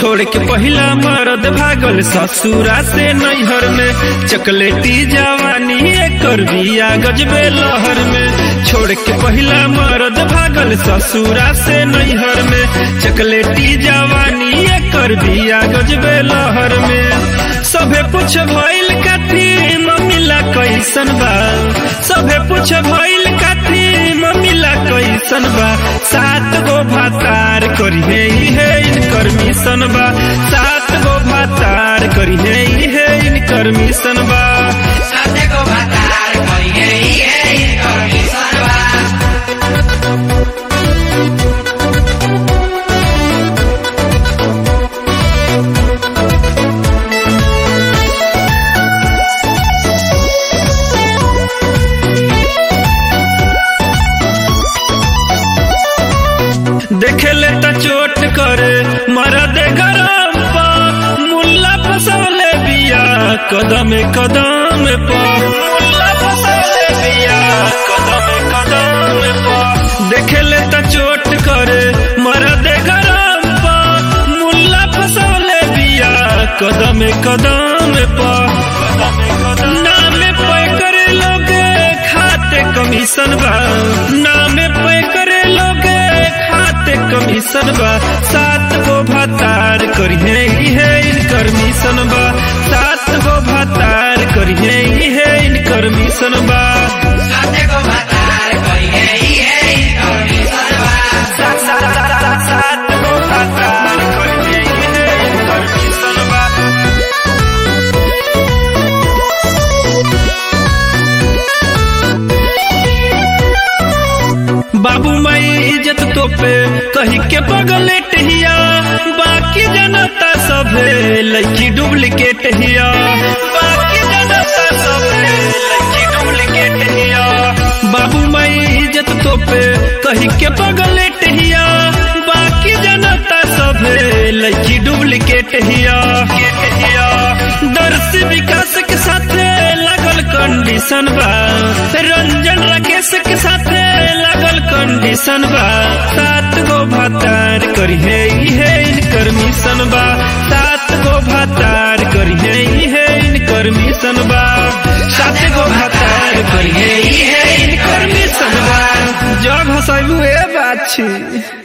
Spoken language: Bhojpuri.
छोड़ के पहिला मरद भागल ससुरा से नैहर में चकलेटी जवानी एकर बिया गजबे लहर में छोड़ के पहिला मरद भागल ससुरा से नैहर में चकलेटी जवानी एकर बिया गजबे लहर में सभे पूछ भइल काथी मम्मीला कैसन बा सभे पूछ भइल काथी मम्मीला कैसन बा सात गो भातार करिहे इहे इनकर मिशन बा सात गो भातार करिहे इहे इनकर मिशन बा साथे को भातार करिहे इहे इनकर मिशन बा देखेले त चोट करे मरद गरम पा मुल्ला फसौले बिया कदम कदम पा मुल्ला फसौले बिया कदम कदम पा देखेले त चोट करे मरद गरम पा मुल्ला फसौले बिया कदम कदम पा नाम पे करे लोगे खाते कमीशन बा नाम पे करे लोगे खाते कमीशन बा सात गो भातार करिहे इहे इनकर मिशन बा सात गो भातार करिहे इहे इनकर मिशन बा साथे को भातार करिहे इहे इनकर मिशन बा सात सात सात सात सात गो भातार करिहे इहे इनकर मिशन बा बाबू माई इज्जत तो पे कही के बगले टहिया बाकी जनता सभे लड़की डुप्लीकेट हिया बाकी जनता सभे लड़की डुप्लीकेट हिया बाबू माई इज्जत तो पे कही के बगले टहिया बाकी जनता सभे लड़की डुप्लीकेट हिया हिया दर्श विकास के साथे लागल कंडीशन बा रंजन राकेश के साथे लागल कंडीशन बा सात गो भातार करिहे इहे इनकर मिशन बा सात गो भातार करिहे इहे इनकर मिशन बा सात गो भातार करिहे इहे इनकर मिशन बा जग हसैबू ए बात छी